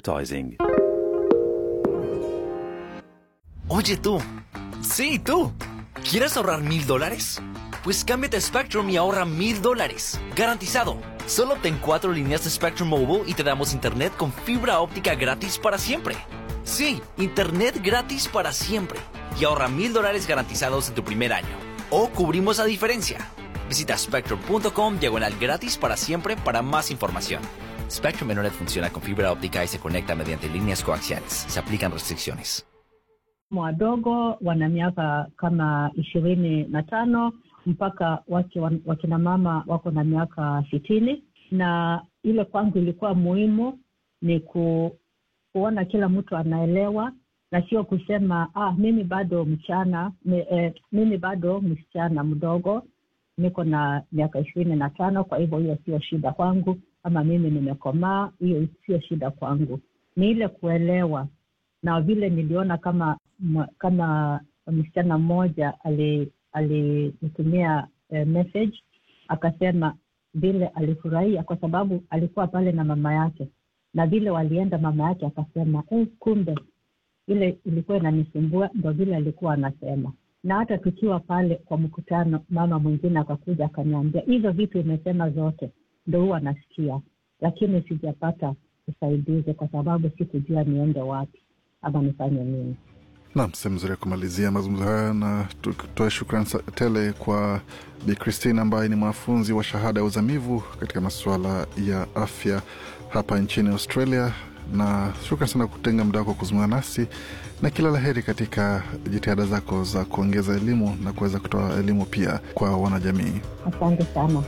advertising. Oye tú, sí tú, ¿quieres ahorrar mil dólares? Pues cámbiate a Spectrum y ahorra mil dólares, garantizado. Solo obtén cuatro líneas de Spectrum Mobile y te damos internet con fibra óptica gratis para siempre. Sí, internet gratis para siempre. Y ahorra mil dólares garantizados en tu primer año. O cubrimos la diferencia. Visita spectrum.com diagonal gratis para siempre para más información. Spectrum Internet funciona con fibra óptica y se conecta mediante líneas coaxiales. Se aplican restricciones. wadogo wana miaka kama ishirini na tano mpaka wake wan- wakina mama wako na miaka sitini na ile kwangu ilikuwa muhimu ni ku, kuona kila mtu anaelewa na sio kusema ah, mimi bado mchana mi, eh, mimi bado msichana mdogo niko na miaka ishirini na tano kwa hivyo hiyo sio shida kwangu ama mimi nimekomaa hiyo sio shida kwangu ni ile kuelewa na vile niliona kama mwa- kama msichana mmoja ali- alinitumia eh, message akasema vile alifurahia kwa sababu alikuwa pale na mama yake na vile walienda mama yake akasema eh, kumbe ile ilikuwa inanisumbua ndo vile alikuwa anasema na hata tukiwa pale kwa mkutano mama mwingine akakuja akaniambia hizo vitu imesema zote ndo huwa nasikia lakini sijapata usaidizi kwa sababu sikujua niende wapi ama nifanye nini Nam, sehemu nzuri ya kumalizia mazungumzo haya, na tutoe shukran sa- tele kwa Bi Christine ambaye ni mwanafunzi wa shahada ya uzamivu katika masuala ya afya hapa nchini Australia, na shukran sana kutenga muda wako kuzungumza nasi, na kila la heri katika jitihada zako za kuongeza elimu na kuweza kutoa elimu pia kwa wanajamii. asante sana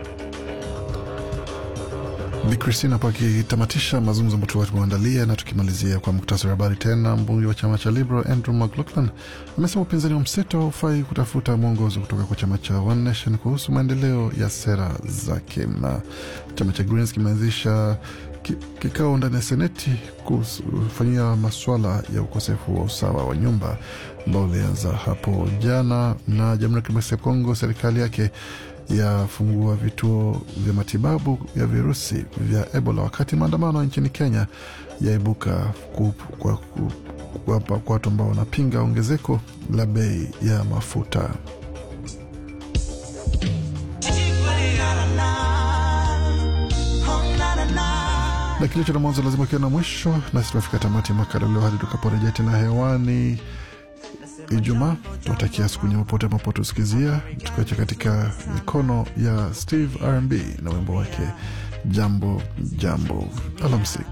Bi Christine hapo akitamatisha mazungumzo ambayo tulikuwa tumeandalia, na tukimalizia kwa muktasari wa habari tena. Mbunge wa chama cha Liberal Andrew McLaughlin amesema upinzani wa mseto haufai kutafuta mwongozo kutoka kwa chama cha One Nation kuhusu maendeleo ya sera zake, na chama cha Greens kimeanzisha ki- kikao ndani ya seneti kufanyia maswala ya ukosefu wa usawa wa nyumba ambao ulianza hapo jana, na Jamhuri ya Kidemokrasia ya Kongo serikali yake yafungua vituo vya matibabu ya virusi vya Ebola, wakati maandamano nchini Kenya yaibuka ku- kwa ku- kuwapa kwa watu ambao wanapinga ongezeko la bei ya mafuta. na kilicho na mwanzo lazima kiwe na mwisho, nasi tunafika tamati ya makala leo hadi tukaporejea tena hewani Ijumaa. Tunatakia siku nyema pote ambapo tusikizia, tukiacha katika mikono ya Steve RB na wimbo wake jambo jambo. Alamsik.